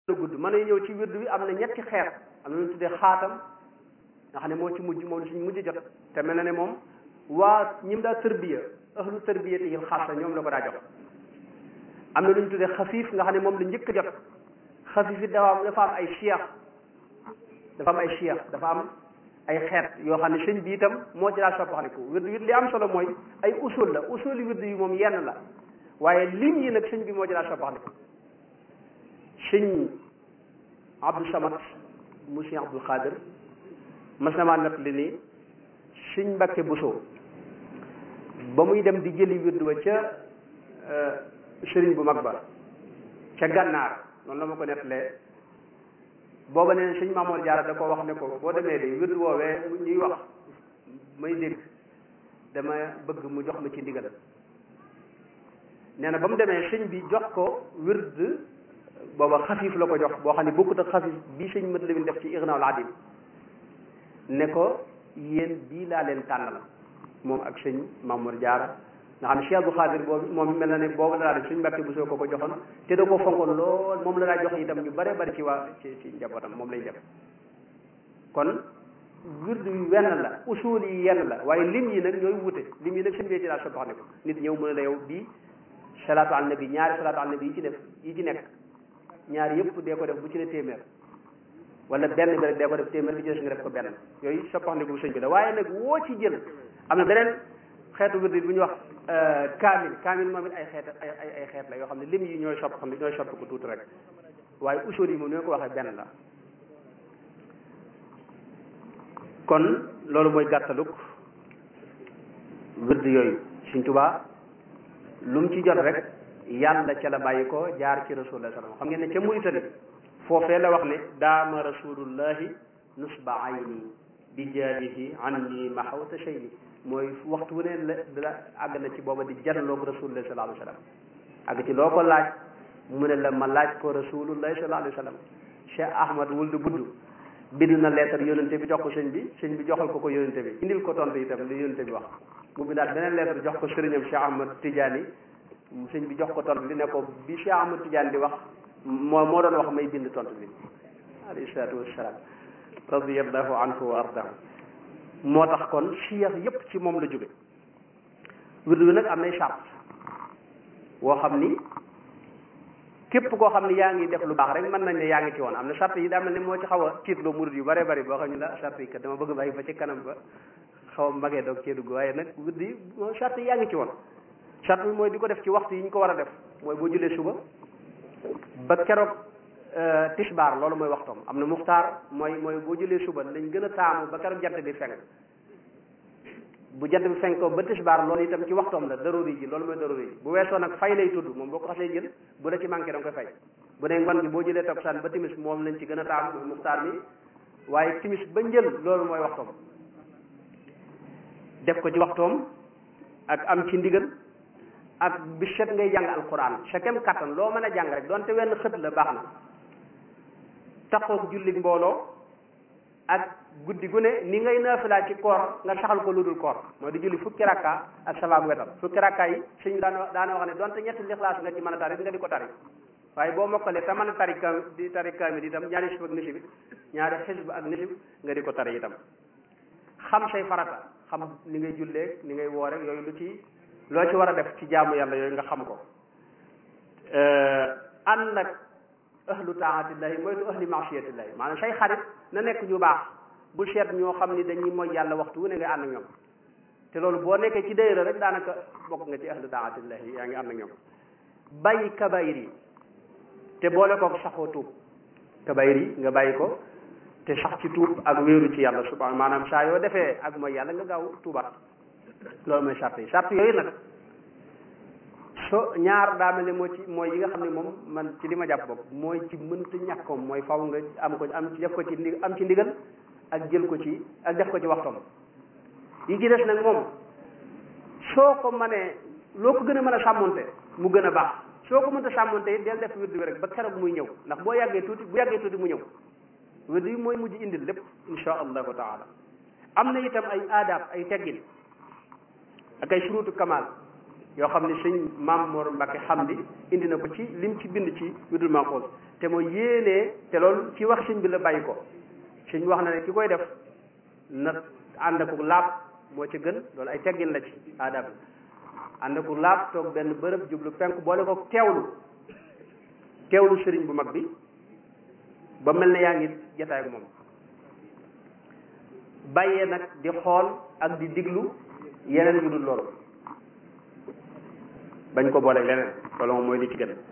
gudd mën nañu ñëw ci wird bi am na ñetti xeet am na lu ñu tuddee xaatam nga xam ne moo ci mujj moom la suñ mujj jot te mel na ne moom waa ñi mu daa tërbiya ahlu tërbiya te yil xaasa ñoom la ko daa jox am na lu ñu tuddee xafiif nga xam ne moom la njëkk a jot xafiif it dafa am dafa am ay cheikh dafa am ay cheikh dafa am ay xeet yoo xam ne sëñ bi itam moo ci daa soppaxaliku wird wi li am solo mooy ay usul la usul yi wird yi moom yenn la waaye lim yi nag sëñ bi moo ci daa soppaxaliku sëñ Abdou Samad mu sëñ Abdul Xaadir mas na maa nett li nii sëñ Mbàkke Buso ba muy dem di jëli wird wa ca sëriñ bu mag ba ca gànnaar noonu la ma ko nettalee booba nee sëñ Maamoor Jaara da ko wax ne ko boo demee de wird woowee ñuy wax may dégg dama bëgg mu jox ma ci ndigal nee na ba mu demee sëñ bi jox ko wird booba xafiif la ko jox boo xam ne bokkut ak xafiif bii sëñ mat lewin def ci Ignaul Adim ne ko yéen bii laa leen tànnal moom ak sëñ Maamoor Jaara nga xam ne Cheikh Abdou Khadir boobu moom mel na ne boobu la daa def suñ mbàkke bu soo ko ko joxoon te da koo fonkoon lool moom la daa jox itam ñu bare bari ci waa ci ci njabootam moom lay def kon wird yu wenn la usul yi yenn la waaye lim yi nag ñooy wute lim yi nag sëñ bee ci daa soppax ne ko nit ñëw mu ne la yow bii salaatu al nabi ñaari salaatu al nabi yi ci def yi ci nekk ñaari yëpp dee ko def bu ci ne téeméer wala benn bi rek dee ko def téeméer bi ci des nga def ko benn yooyu soppax ne ko sëñ bi la waaye nag woo ci jël am na beneen xeetu wird bu ñu wax kaamil kaamil moom it ay xeet ay ay xeet la yoo xam ne lim yi ñooy sopp xam ne ñooy sopp ko tuuti rek waaye usul yi moom ni ko waxee benn la kon loolu mooy gàttaluk wird yooyu Sëñ Tuubaa lu mu ci jot rek yàlla ca la bàyyi ko jaar ci rasulullah sallam xam ngeen ne ca Muritani foofee la wax ne daama rasulullahi nusba ayni bi jaabihi anni mahawta shayni mooy waxtu wu ne la la àgg na ci booba di janloog rasulullah sallallahu alayhi wa sallam àgg ci loo ko laaj mu ne la ma laaj ko rasulullah sallallahu alayhi wa sallam Cheikh Ahmad wuldu budd bind na leetar yónente bi jox ko sëñ bi sëñ bi joxal ko ko yónente bi indil ko tontu itam li yónente bi wax mu bindaat beneen leetar jox ko sëriñam Cheikh Ahmad Tidiane sëñ bi jox ko tontu li ne ko bi Cheikh Ahmad Tidiane di wax moo moo doon wax may bind tontu bi alayhi salaatu wassalaam radiyallahu anhu wa ardahu moo tax kon siyax yépp ci moom la jóge wird bi nag am nay charte woo xam ni képp koo xam ni yaa ngi def lu baax rek mën nañ ne yaa ngi ci woon am na charte yi daa mel ne moo ci xaw a tiitloo murid yu bare bari boo xam ne la charte yi kat dama bëgg bàyyi ba ci kanam ba xaw a magee doog cee dugg waaye nag wird yi moo charte yi yaa ngi ci woon charte bi mooy di ko def ci waxtu yi ñu ko war a def mooy boo julee suba ba keroog tisbaar loolu mooy waxtoom am na muxtaar mooy mooy boo jëlee suba lañ gën a taamu ba keroog jant bi fenk bu jant bi fenk ko ba tisbaar loolu itam ci waxtoom la daruri ji loolu mooy daruri ji bu weesoo nag fay lay tudd moom boo ko xasee jël bu la ci manqué da nga koy fay bu dee ngoon bi boo jëlee takkusaan ba timis moom lañ ci gën a taamu mooy muxtaar mi waaye timis ba njël loolu mooy waxtoom def ko ci waxtoom ak am ci ndigal ak bi set ngay jàng alquran sa kem kattan loo mën a jàng rek donte wenn xët la baax na taxoog julli mbooloo ak guddi gu ne ni ngay naafilaa ci koor nga saxal ko lu dul koor mooy di julli fukki rakka ak sabaak wetal fukki rakka yi suñ daana daana wax ne donte ñetti lixlaas nga ci mën a tari nga di ko tari waaye boo mokkalee te mën a tari kam di tari kaamil itam ñaari xisb ak nisib ñaari xisb ak nisib nga di ko tari itam xam say farata xam ni ngay jullee ni ngay woore yooyu lu ci loo ci war a def ci jaamu yàlla yooyu nga xam ko ànd nag ahlu taatillahi moytu ahli maasiyatillahi maanaam say xarit na nekk ñu baax bu seet ñoo xam ni dañuy mooy yàlla waxtu wu ne nga ànd ak ñoom te loolu boo nekkee ci dayra rek daanaka bokk nga ci ahlu taatillahi yaa ngi ànd ak ñoom bàyyi kabayir yi te boole ko saxoo tuub kabayir yi nga bàyyi ko te sax ci tuub ak wéeru ci yàlla subhanahu maanaam saa yoo defee ak mooy yàlla nga gaaw tuubaat loolu mooy sart yi sart yooyu nag so ñaar daa mel ne moo ci mooy yi nga xam ne moom man ci li ma jàpp bopp mooy ci mënta ñàkkoom mooy faw nga am ko am ci def ko ci ndi am ci ndigal ak jël ko ci ak def ko ci waxtoom yi ci des nag moom soo ko mënee loo ko gën a mën a sàmmonte mu gën a baax soo ko mënta sàmmonte it del def wird bi rek ba keroog muy ñëw ndax boo yàggee tuuti bu yàggee tuuti mu ñëw wird bi mooy mujj indil lépp insha allahu taala am na itam ay aadaab ay teggin ak ay surutu kamal yoo xam ne sëñ Maam Mor Mbacke Hamdi indi na ko ci lim ci bind ci wirdul Maxuus te mooy yéenee te loolu ci wax sëñ bi la bàyyi ko sëñ wax na ne ki koy def na ànd ak laab moo ci gën loolu ay teggin la ci aadab ànd ak laab toog benn bërëb jublu penk boole ko teewlu teewlu sëriñ bu mag bi ba mel ne yaa ngi jataay ak moom bàyyee nag di xool ak di diglu yeneen yu dul loolu bañ ko boole leneen loolu moom mooy li ci gën